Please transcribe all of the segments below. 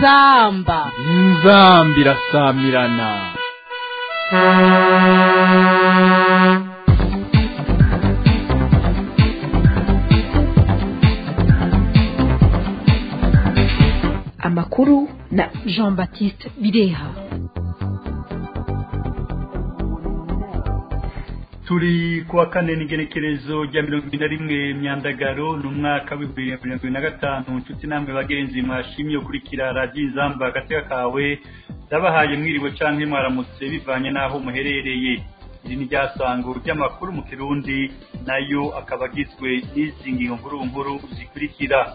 inzamba inzamba irasamirana amakuru na jean baptiste bireha turi kuwa kane n'igenekerezo rya mirongo ibiri na rimwe myandagaro ni umwaka w'ibihumbi bibiri na mirongo ibiri na gatanu inshuti namwe bagenzi mwashimye ukurikira radiyo inzamba agateka kawe zabahaye mwiriwe canke mwaramutse bivanye n'aho muherereye iri ni ryasango ry'amakuru mu kirundi nayo akaba agizwe n'izi ngingo nkuru nkuru zikurikira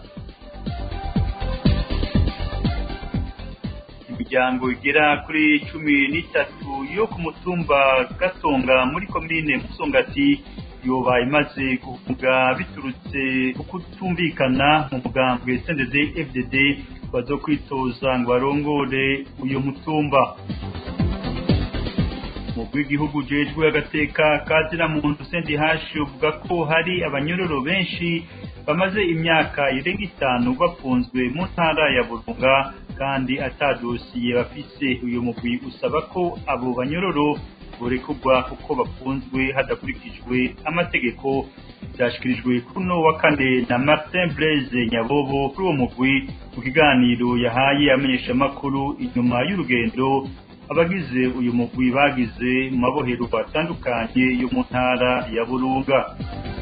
imiryango igera kuri cumi n'itatu yo ku mutumba gatonga muri komine musongati yoba imaze guhunga biturutse ku kutumvikana mu mugambwe cndd fdd bazo kwitoza ngo barongore uyu mutumba mu bw'igihugu jejwe agateka kazira muntu sendi hashi uvuga ko hari abanyororo benshi bamaze imyaka irenga itanu bafunzwe mu ntara ya burunga kandi atadosiye bafise uyu mugwi usaba ko abo banyororo borekurwa kuko bafunzwe hadakurikijwe amategeko byashyikirijwe kuno wa kane na martin blaise nyabobo kuri uwo mugwi mu kiganiro yahaye amenyeshamakuru inyuma y'urugendo abagize uyu mugwi bagize mu mabohero atandukanye yo mu ntara ya burunga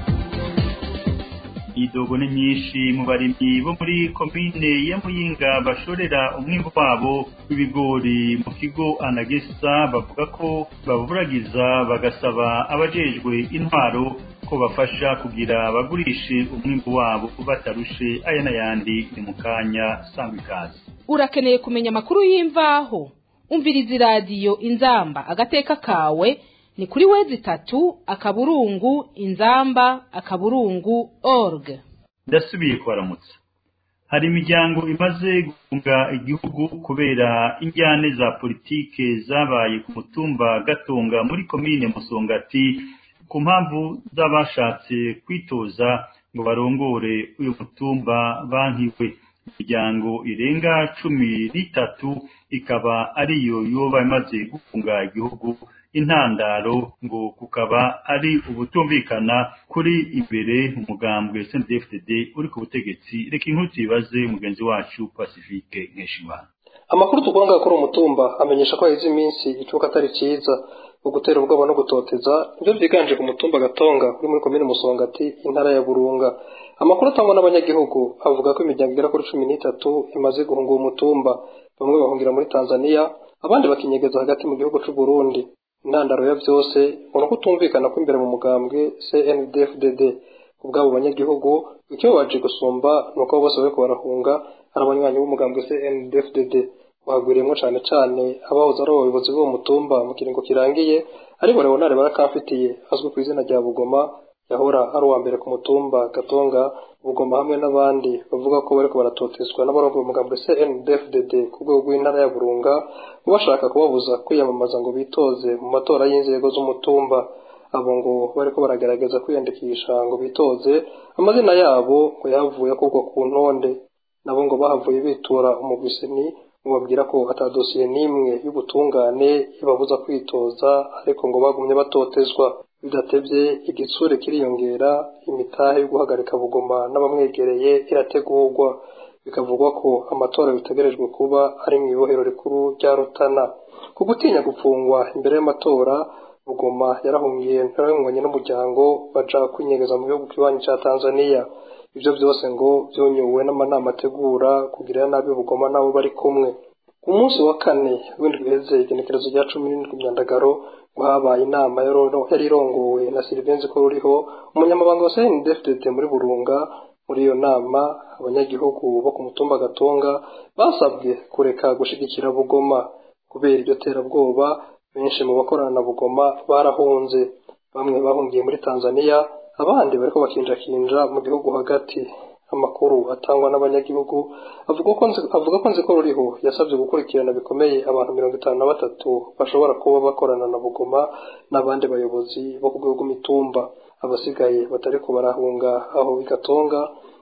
idogo ni nyinshi mu barimyi bo muri komine ya muyinga bashorera umwimbu wabo w'ibigori mu kigo anagesa bavuga ko baburagiza bagasaba abajejwe intwaro ko bafasha kugira bagurishe umwimbu wabo batarushe aya n'ayandi ni mu kanya sangwa ikaze urakeneye kumenya amakuru y'imvaho umviriza iradiyo inzamba agateka kawe ni kuri wezi itatu akaburungu inzamba akaburungu org ndasubiye kubaramutsa hari imiryango imaze guhunga igihugu kubera injyane za politike zabaye ku mutumba gatonga muri komine musongati ku mpamvu z'abashatse kwitoza ngo barongore uyu mutumba bankiwe imiryango irenga cumi n'itatu ikaba ariyo yoba imaze gufunga igihugu intandaro ngo kukaba ari ubutumvikana kuri imbere umugambwe CNDD-FDD uri ku butegetsi reka inkuru tuyibaze mugenzi wacu Pacifique Nkeshimana amakuru tugomba gukora umutumba amenyesha ko haheze iminsi icuka atari cyiza gutera ubwoba no gutoteza nibyo byiganje ku mutumba gatonga uri muri komine musongati intara ya burunga amakuru atangwa n'abanyagihugu avuga ko imiryango igera kuri cumi n'itatu imaze guhunga uwo mutumba bamwe bahungira muri tanzania abandi bakinyegeza hagati mu gihugu cy'u burundi intandaro ya byose ubona ko utumvikana ko imbere mu mugambwe cndfdd ku bw'abo banyagihugu icyo baje gusumba ni uko bose bariko barahunga ari abanywanyi b'umugambwe cndfdd bagwiriyemo cyane cyane abahoze ari abayobozi b'uwo mutumba mu kiringo kirangiye ari leonard barakamfitiye azwi ku izina rya bugoma yahora ari uwa mbere ku mutumba gatonga bugoma hamwe n'abandi bavuga ko bariko baratotezwa n'abarongo umugambwe cndfdd ku rwego rw'intara ya burunga bashaka kubabuza kwiyamamaza ngo bitoze mu matora y'inzego z'umutumba abo ngo bariko baragerageza kwiyandikisha ngo bitoze amazina yabo ngo yahavuye akurwa ku ntonde nabo ngo bahavuye bitura umugwiseni babwira ko atadosiye n'imwe y'ubutungane ibabuza kwitoza ariko ngo bagumye batotezwa bidatebye igitsure kiriyongera imitahe yo guhagarika bugoma n'abamwegereye irategurwa bikavugwa ko amatora bitegerejwe kuba ari mu ibohero rikuru rya rutana ku gutinya gupfungwa imbere y'amatora bugoma yarahungiye ntarengwanye n'umuryango baja kwinyegeza mu gihugu kibanyi ca tanzania ibyo byose ngo byonyowe n'amanama ategura kugirira nabi bugoma n'abo bari kumwe ku munsi wa kane w'indwi iheze igenekerezo rya cumi n'indwi myandagaro ngo habaye inama yari irongowe na silivenzi ko ruriho umunyamabanga wa cndfdd muri burunga muri iyo nama abanyagihugu bo ku mutumba gatonga basabwe kureka gushigikira bugoma kubera iryo terabwoba benshi mu bakorana na bugoma barahunze bamwe bahungiye muri tanzania abandi bariko bakinjakinja mu gihugu hagati amakuru atangwa n'abanyagihugu avuga ko avuga ko nziko ruriho yasabye gukurikirana bikomeye abantu mirongo itanu na batatu bashobora kuba bakorana na bugoma n'abandi bayobozi bo ku rwego rw'imitumba abasigaye batariko barahunga aho bigatonga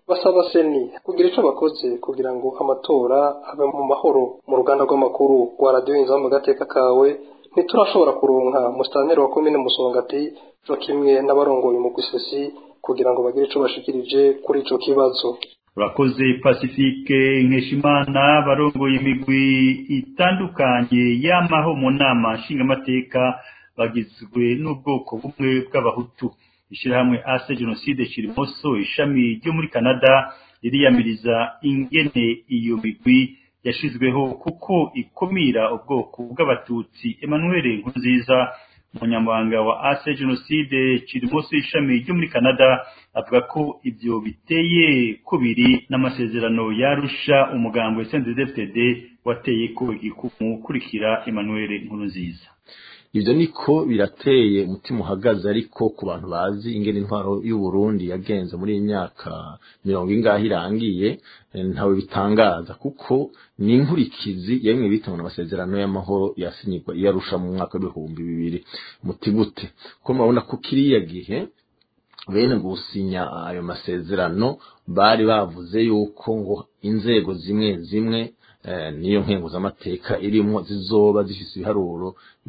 basaba seni kugira ico bakoze kugira ngo amatora abe mu mahoro mu ruganda rw'amakuru rwa radiyo inzamba gateka kawe ntiturashobora kuronka musitanteri wa komine musongati co kimwe n'abarongoye mu gusesi kugira ngo bagire ico bashikirije kuri ico kibazo urakoze pacifique nkeshimana barongoye imigwi itandukanye y'amaho mu nama nshingamateka bagizwe n'ubwoko bumwe bw'abahutu ishyirahamwe ase jenoside kirimoso ishami ryo muri canada ririyamiriza ingene iyo migwi yashizweho kuko ikumira ubwoko bw'abatutsi emmanuel nkurunziza umunyamabanga wa ase jenoside kirimoso ishami ryo muri canada avuga ko ibyo biteye kubiri n'amasezerano yarusha umugambi wa sndfd wateye ko igikumu kurikira emmanuel nkurunziza ibyo niko birateye umutima uhagaze ariko ku bantu bazi ingene intwaro y'u Burundi yagenze muri iyi myaka mirongo ingahe irangiye ntawe bitangaza kuko ni inkurikizi yemwe bitanga amasezerano y'amahoro yasinyirwa iyarusha mu mwaka w'ibihumbi bibiri muti gute ko murabona ko kiriya gihe bene gusinya ayo masezerano bari bavuze yuko ngo inzego zimwe zimwe niyo nkenguzamateka irimo zizoba zifite ibiharuro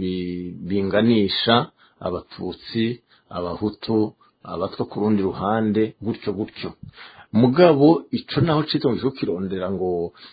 binganisha abatutsi abahutu abatwa ku rundi ruhande gutyo gutyo mugabo ico naho citongeje kirondera ngo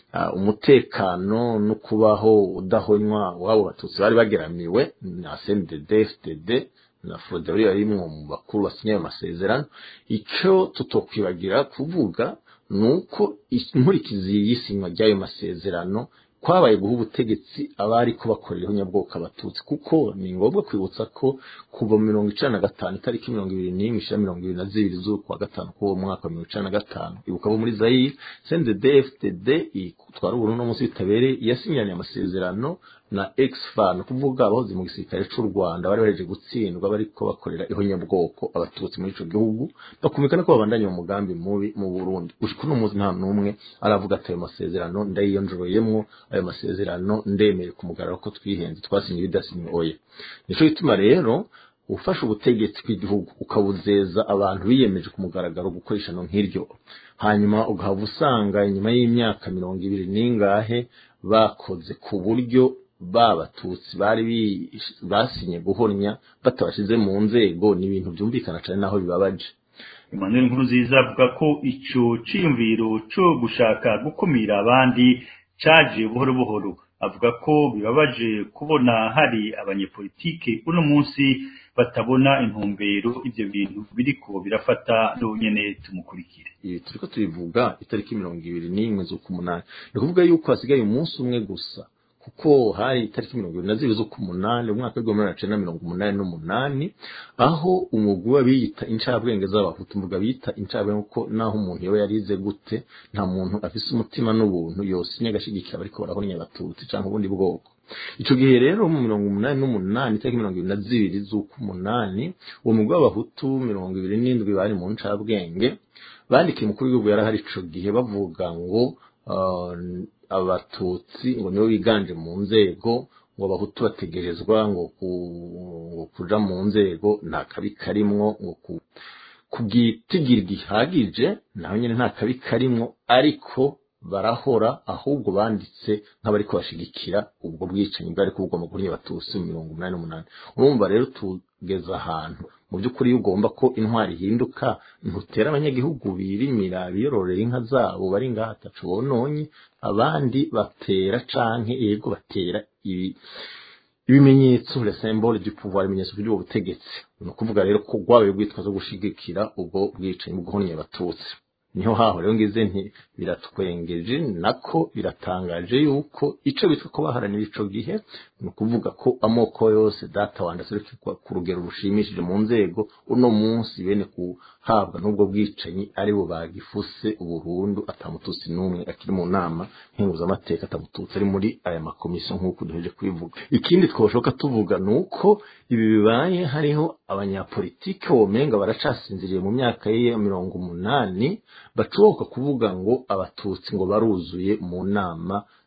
umutekano no kubaho udahonywa wabo batutsi bari bageramiwe na CNDD FDD na Froderi yarimwo mu bakuru basinye ayo masezerano ico tutokwibagira kuvuga nuko inkurikizi y'isinywa ry'ayo masezerano kwabaye guha ubutegetsi abari ko bakorera nyabwoko abatutsi kuko ni ngombwa kwibutsa ko kuva mu mirongo icana na gatanu itariki mirongo ibiri n'imwe ishira mirongo ibiri na zibiri z'ukwa gatanu k'uwo mwaka wa mirongo icana na gatanu ibuka bo muri zayire cndd fdd itwara ubururu no munsi bitabereye yasinyanye amasezerano na exfan kuvuga abahoze mu gisirikare c'u rwanda bari baheje gutsindwa bariko bakorera ihonyabwoko abatutsi muri ico gihugu bakumvikana ko babandanya mu mugambi mubi mu burundi gushika uno munsi nta n'umwe aravuga ati ayo masezerano ndayiyonjoroyemwo ayo masezerano ndemeye ku mugararo ko twihenze twasinye ibidasinye oya nico gituma rero ufashe ubutegetsi bw'igihugu ukabuzeza abantu biyemeje ku mugaragaro gukoresha no nk'iryo hanyuma ugahava usanga inyuma y'imyaka mirongo ibiri n'ingahe bakoze ku buryo babatutsi bari basinye guhornya batabashize mu nzego ni ibintu byumvikana cyane naho bibabaje Emmanuel Nkurunziza avuga ko ico ciyumviro co gushaka gukumira abandi caje buhoro buhoro avuga ko bibabaje kubona hari abanyepolitike uno munsi batabona intumbero ivyo bintu biriko birafata n'unyene tumukurikire ibi turiko tubivuga itariki mirongo ibiri n'imwe z'ukumunani ni ukuvuga yuko hasigaye umunsi umwe gusa kuko hari itariki mirongo ibiri na zibiri z'ukumunani umwaka w'igihumbi magana cenda mirongo umunani n'umunani aho umugwi w'abiyita incabwenge z'abahutu mvuga bita incabwenge kuko naho umuntu yoba yarize gute nta muntu afise umutima n'ubuntu yosinya agashigikira bariko barahonya abatutsi canke ubundi bwoko ico gihe rero mu mirongo umunani n'umunani itariki mirongo ibiri na zibiri z'ukumunani uwo mugwi w'abahutu mirongo ibiri n'indwi bari mu ncabwenge bandikiye umukuru w'igihugu yarahari ico gihe bavuga ngo abatutsi ngo nibo biganje mu nzego ngo abahutu bategerezwa ngo kuja mu nzego nta kabi karimwo ngo ku bwitigira gihagije naho nyine nta kabi karimwo ariko barahora ahubwo banditse nk'abariko bashigikira ubwo bwicanyi bwari kubugomba kuri abatutsi mu mirongo umunani n'umunani urumva rero tugeze ahantu mu by'ukuri iyo ugomba ko intwari ihinduka ntutera abanyagihugu birimira biyororera inka zabo bari ngaha atacu bononye abandi batera canke yego batera ibi ibimenyetso le symbole du pouvoir ibimenyetso by'ubwo butegetsi ni ukuvuga rero ko rwabaye rwitwa zo gushigikira ubwo bwicanyi bwo guhonya abatutsi niho haho rero ngize nti biratwengeje nako biratangaje yuko ico bitwa ko baharanira ico gihe ni ukuvuga ko amoko yose data wanda aserukirwa ku rugero rushimishije mu nzego uno munsi bene kuhabwa n'ubwo bwicanyi ari bo bagifuse uburundu atamututsi n'umwe akiri mu nama nkenguzamateka atamututsi ari muri aya makomisiyo nk'uko duheje kubivuga ikindi twashoka tuvuga ni uko ibi bibaye hariho abanyapolitike womenga baracasinziriye mu myaka ye mirongo umunani bacoboka kuvuga ngo abatutsi ngo baruzuye mu nama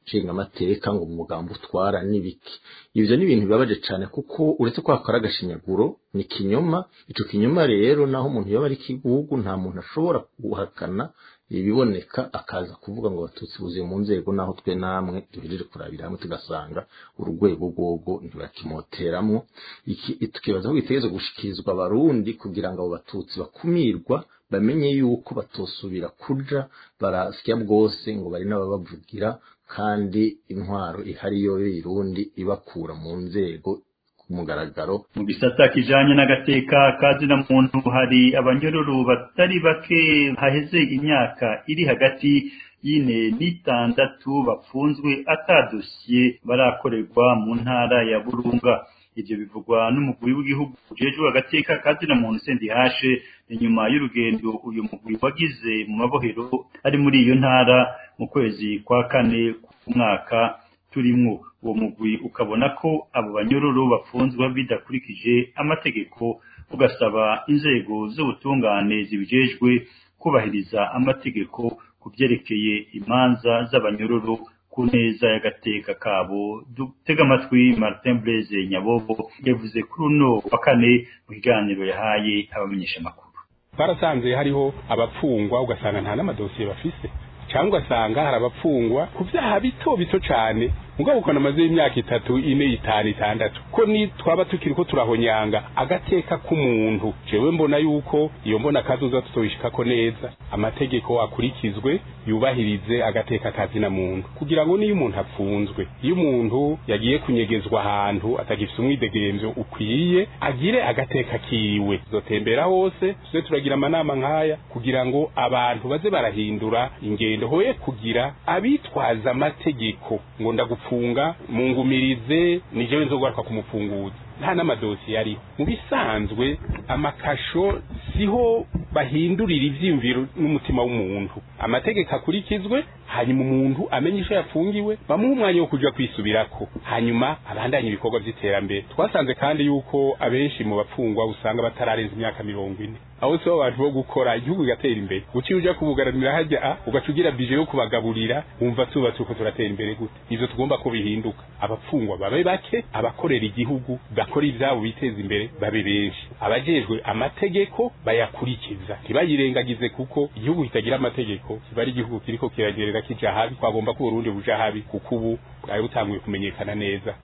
nshingamateka ngo umugambi utwara n'ibiki ivyo ni ibintu bibabaje cane kuko uretse ko hakora agashinyaguro ni kinyoma ico kinyoma rero naho umuntu yoba ari kigugu nta muntu ashobora guhakana ibiboneka akaza kuvuga ngo abatutsi buzuye mu nzego naho twe namwe duhejeje kurabira hamwe tugasanga urugwego rwogo ntibakimoteramwo iki tukibaza ko gitegerezwa gushikirizwa abarundi kugira ngo abo batutsi bakumirwa bamenye yuko batosubira kuja barasya bwose ngo bari n'ababavugira kandi intwaro ihari yo y'irundi ibakura mu nzego ku mugaragaro mu gisata kijanye n'agateka kazina muntu hari abanyororo batari bake haheze imyaka iri hagati y'ine n'itandatu bapfunzwe atadosiye barakorerwa mu ntara ya burunga ivyo bivugwa n'umugwi w'igihugu ujejwe agateka kazina muntu sendihashe inyuma y'urugendo uyu mugwi wagize mu mabohero ari muri iyo ntara mu kwezi kwa kane k'umwaka turimwo uwo mugwi ukabona ko abo banyororo bafunzwe bidakurikije amategeko ugasaba inzego z'ubutungane zibijejwe kubahiriza amategeko ku vyerekeye imanza z'abanyororo ku neza y'agateka kabo dutega amatwi Martin Blaise Nyabobo yavuze kuri uno wa kane mu kiganiro yahaye abamenyesha amakuru barasanze hariho abapfungwa ugasanga nta n'amadosiye bafise cyangwa ugasanga hari abapfungwa ku byaha bito bito cyane mugabo ukona amaze y'imyaka itatu ine itanu itandatu ko ni twaba tukiri ko turahonyanga agateka k'umuntu jewe mbona yuko iyo mbona kazoza tutoyishikako neza amategeko akurikizwe yubahirize agateka kazina muntu kugira ngo niyo umuntu apfunzwe iyo umuntu yagiye kunyegezwa ahantu atagifite umwidegemvyo ukwiye agire agateka kiwe zotembera hose tuze turagira amanama nk'aya kugira ngo abantu baze barahindura ingendo hoye kugira abitwaza amategeko ngo ndagupfunga mungumirize ni jewe nzogaruka kumufunguza nta n'amadosiye ariho mu bisanzwe amakasho siho bahindurira ivyiyumviro n'umutima w'umuntu amategeko akurikizwe hanyuma umuntu amenye icyo yafungiwe bamuha umwanya wo kuja kwisubirako hanyuma abandanye ibikorwa vy'iterambere twasanze kandi yuko abenshi mu bapfungwa usanga batararenza imyaka mirongo ine aho si abantu bo gukora igihugu kigatera imbere uciye uja kubugaranira hajya a ugaca ugira bije yo kubagaburira wumva tubatse uko turatera imbere gute ivyo tugomba ko bihinduka abapfungwa babe bake abakorera igihugu bakora ivyabo biteza imbere babe benshi abajejwe amategeko bayakurikiza ntibayirengagize kuko igihugu kitagira amategeko kiba ari igihugu kiriko kiragerera kija habi twagomba ko uburundi buja habi kuko ubu bwari butanguye kumenyekana neza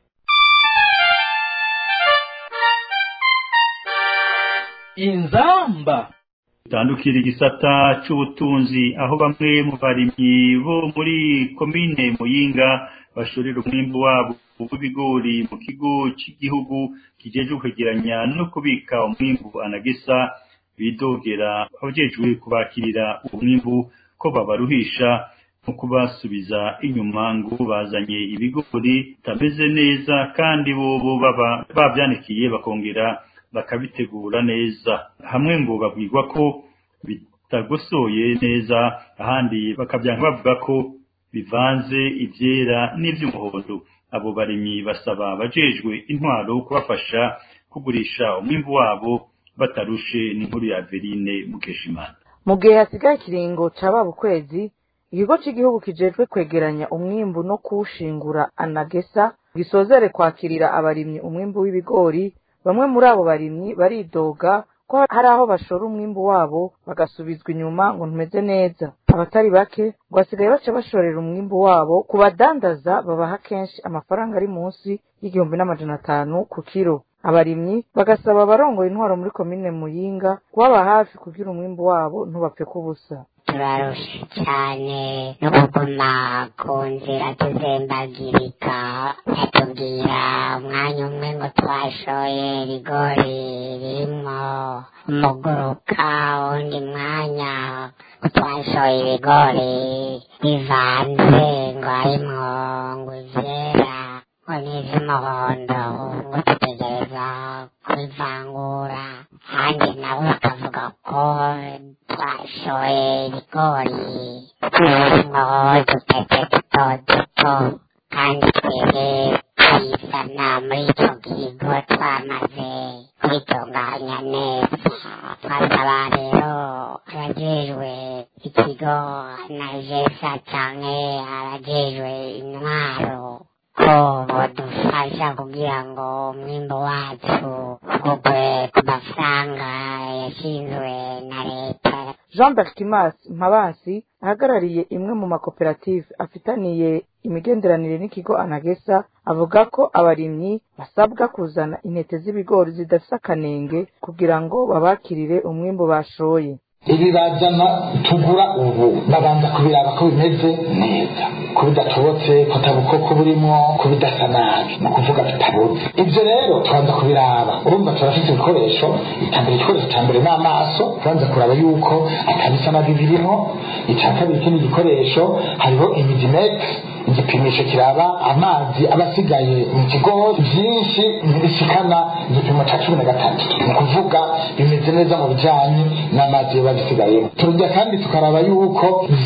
inzamba tandukira igisata c'ubutunzi aho bamwe mu barimyi bo muri komine muyinga bashorera umwimbu wabo w'ibigori mu kigo cy'igihugu kijejwe kwegeranya no kubika umwimbu anagesa bidogera abajejwe kubakirira umwimbu ko babaruhisha no kubasubiza inyuma ngo bazanye ibigori bitameze neza kandi bobo baba bavyanikiye bakongera bakabitegura neza hamwe ngo babwirwa ko bitagosoye neza ahandi bakabyanka bavuga ko bivanze ivyera n'ivy'umuhondo abo barimyi basaba abajejwe intwaro kubafasha kugurisha umwimbu wabo batarushe n'inkuru ya Verine Mukeshimana mu gihe hasigaye ikiringo caba ukwezi ikigo cy'igihugu kijejwe kwegeranya umwimbu no kuwushingura anagesa gisozere kwakirira abarimyi umwimbu w'ibigori bamwe muri abo barimyi baridoga ko hari aho bashora umwimbu wabo bagasubizwa inyuma ngo ntumeze neza abatari bake ngo basigaye baca bashorera umwimbu wabo ku badandaza babaha kenshi amafaranga ari munsi y'igihumbi n'amajana atanu ku kiro abarimyi bagasaba abarongoye intwaro muri komine muyinga kubaba hafi kugira umwimbu wabo ntubapfe kubusa turarusha cyane no kuguma ku nzira tuzembagirika batubwira umwanya umwe ngo twashoye ibigori birimwo umuguruka undi mwanya ngo twashoye ibigori bivanze ngo harimwo ngo ivyera ngo n'ivy'umuhondo ngo dutegereza kubivangura kandi nabo bakavuga ko twashoye ibigori birimwo udutete duto duto kandi twebwe kwisana muri ico kigo twamaze kubitunganya neza twasaba rero abajejwe ikigo na jesa canke abajejwe intwaro ko bodufasha kugira ngo umwimbo wacu ugugwe ku mafaranga yashinzwe na leta jean bertimas mpabansi ahagarariye imwe mu makoperative afitaniye imigenderanire n'ikigo anagesa avuga ko abarimyi basabwa kuzana intete z'ibigori zidafise akanenge kugira ngo babakirire umwimbu bashoye ibi bazana tugura ubu babanza kubiraba ko bimeze neza ko bidatobotse ko atabukoko burimo ko bidasa nabi ni ukuvuga tutabuze ibyo rero tubanza kubiraba urumva turafite ibikoresho itambere igikoresho cya mbere ni amaso tubanza kuraba yuko atabisa nabi birimo icya kabiri ikindi gikoresho hariho imidimete igipimisho kiraba amazi aba asigaye mu kigori byinshi ntibishikana igipimo cya cumi na gatatu ni ukuvuga bimeze neza mu bijyanye n'amazi biba bisigayemo turya kandi tukaraba yuko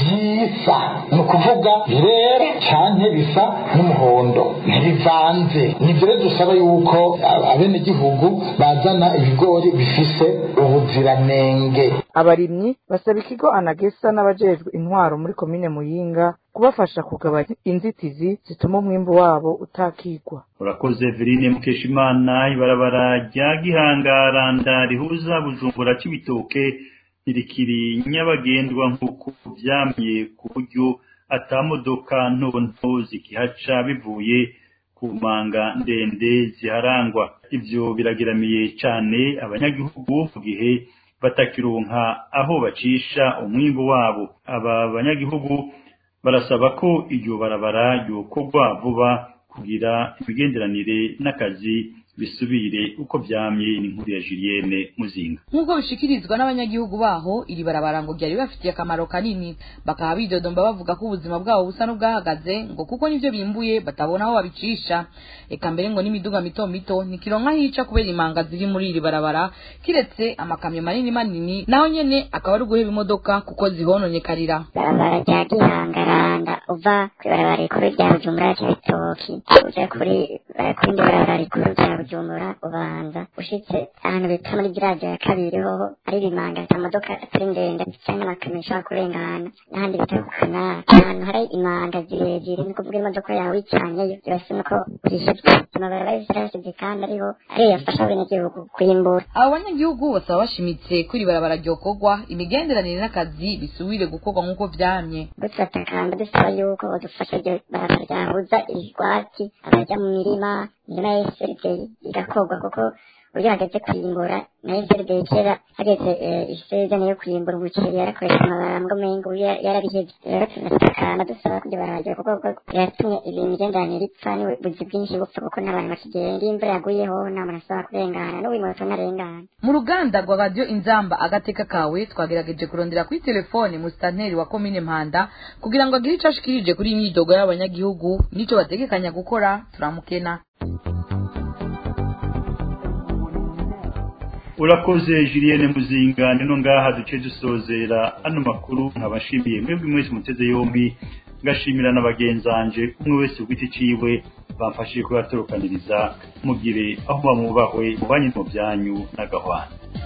byisa ni ukuvuga birera cyane bisa n'umuhondo ntibivanze nibyo rero dusaba yuko abenegihugu bazana ibigori bifise ubuziranenge abarimyi basaba ikigo anagesa n'abajejwe intwaro muri komine muyinga kubafasha kugabanya inzitizi zituma umwimbu wabo utakigwa urakoze verine mukeshimana ibarabara rya gihangaranda rihuza bujumbura c'ibitoke irikiri nyabagendwa nk'uko vyamye ku buryo atamodoka ntonto zikihaca bivuye ku manga ndende ziharangwa ivyo birageramiye cane abanyagihugu mu gihe batakironka aho bacisha umwimbu wabo aba banyagihugu barasaba ko iryo barabara ryokorwa vuba kugira imigenderanire n'akazi bisubire uko vyamye n'inkuru ya Julienne Muzinga nk'uko bishikirizwa n'abanyagihugu baho iri barabara ngo ryari bafitiye akamaro kanini bakaba bidodomba bavuga ko ubuzima bwabo busa n'ubwahagaze ngo kuko nivyo bimbuye batabona aho babicisha eka mbere ngo n'imiduga mito mito ntikironka hica kubera imanga ziri muri iri barabara kiretse amakamyo manini manini naho nyene akaba ari uguheba imodoka kuko zihononyekarira barabara rya gihangaranda uva kw'ibarabara rikuru rya bujumbura c'ibitoki uja kuri kuri indi barabara rikuru rya bujumbura ubanza ushitse ahantu bita muri giraje ya kabiri hoho ari ibimanga ata modoka atari ndende canke amakamyo ashobora kurengana n'ahandi bita ku kanari ahantu hari imanga zirezire ni kuvuga imodoka yawe icanyeyo birasa nuko urishijwe amabarabara yose arashije kandi ariho ariyo yafasha abenegihugu kwimbura abo banyagihugu basaba bashimitse ko iri barabara ryokorwa imigenderanire n'akazi bisubire gukorwa nk'uko vyamye dutakamba dusaba yuko badufasha iryo barabara ryahuza ibigwati abaja mu mirima imirima ya SLD igakorwa kuko uburyo hageze kwimbura na SLD kera hageze isezerano yo kwimbura umuceri yarakoresha amabara ngo mengo yarabihevye rero tunatakamba dusaba ko iryo barabara ryokorwa kuko biratumye imigenderanire ipfa n'ubuzi bwinshi bupfa kuko n'abantu bakigenda iyo imvura yaguyeho nta muntu asaba kurengana n'uwimoto ntarengana mu ruganda rwa radiyo inzamba agateka kawe twagerageje kurondera kuri telefone musitanteri wa komine mpanda kugira ngo agire ico ashikirije kuri iyi myidogo y'abanyagihugu n'ico bategekanya gukora turamukena urakoze Julienne Muzinga nino ngaha duce dusozera ano makuru nkabashimiye mwebwe mwese muteze yombi ngashimira n'abagenzanje umwe wese ku giti ciwe bamfashije kubatorokaniriza mugire aho bamubahwe mu banyu mu byanyu n'agahwana